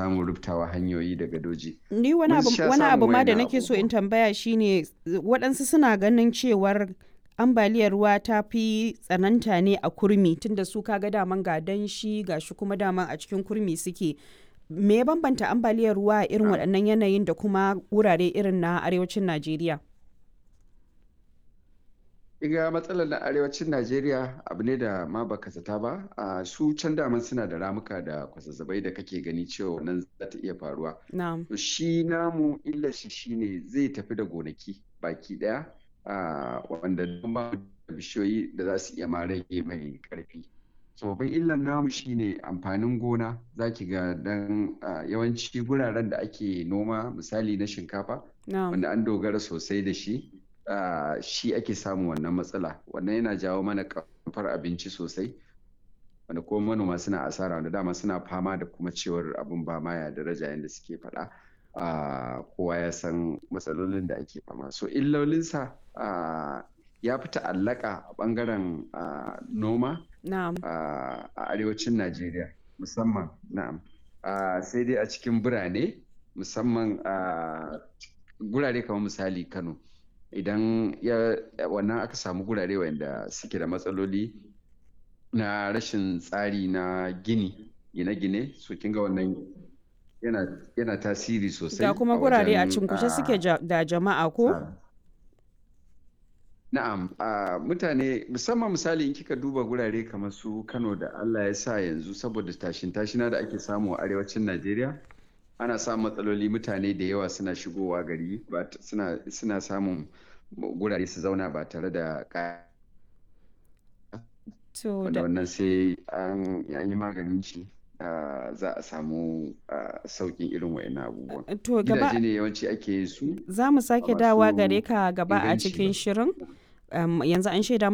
samun rubtawa hanyoyi da gadoji. Ni wani Mun abu sha wani abu samun ma da wayannan nake so in abubuwan. tambaya shine waɗansu suna ganin cewar ambaliyar ruwa ta fi tsananta ne a kurmi tunda su kaga daman ga danshi ga shi kuma daman a cikin kurmi suke. Me ya bambanta ambaliyar ruwa a irin waɗannan yanayin da kuma wurare irin na arewacin Najeriya? Iga matsalar na arewacin Najeriya abu ne da ma baka zata ba, a su can daman suna da ramuka da kwazazzabai da kake gani cewa nan za ta iya faruwa. Na'am. To shi namu illar shi shine zai tafi da gonaki baki daya a wanda don ba mu da bishiyoyi da za su iya ma rage mai karfi. So babban illar namu shine amfanin gona zaki ga dan a, yawanci guraren da ake noma misali na shinkafa Na'am. wanda an dogara sosai da shi ah, shi ake samun wannan matsala wannan yana jawo mana kamfar abinci sosai wanda kuma manoma suna asara wanda dama suna fama da kuma cewar abin ba ma ya daraja yadda suke faɗa Ah, kowa ya san matsalolin da ake fama so illolinsa ah, ya fi ta'allaka a ɓangaren ah, noma Na'am. a a arewacin Najeriya musamman na'am Ah, sai dai a cikin birane musamman a gurare kamar misali Kano idan ya wannan aka samu gurare wanda suke da matsaloli na rashin tsari na gini gine-gine so kinga wannan yana yana tasiri sosai Ga kuma a gurare a wajen cinkushe suke ah, ja- da jama'a ko? tsara Na'am, a mutane musamman misali in kika duba gurare kamar su Kano da Allah ya sa yanzu saboda tashin tashina da ake samu a arewacin Najeriya ana samun matsaloli mutane da yawa suna shigowa gari ba t- suna suna samun gurare su zauna ba tare da ka- To wanda da wannan sai an an yi maganin shi ah, za a samu ah, sauƙin irin wayannan abubuwan. to gaba Gidaje ne yawanci ake yin su za mu a sake dawa gare masu ka gaba a inganci cikin ba. shirin. Um, yanzu an shaida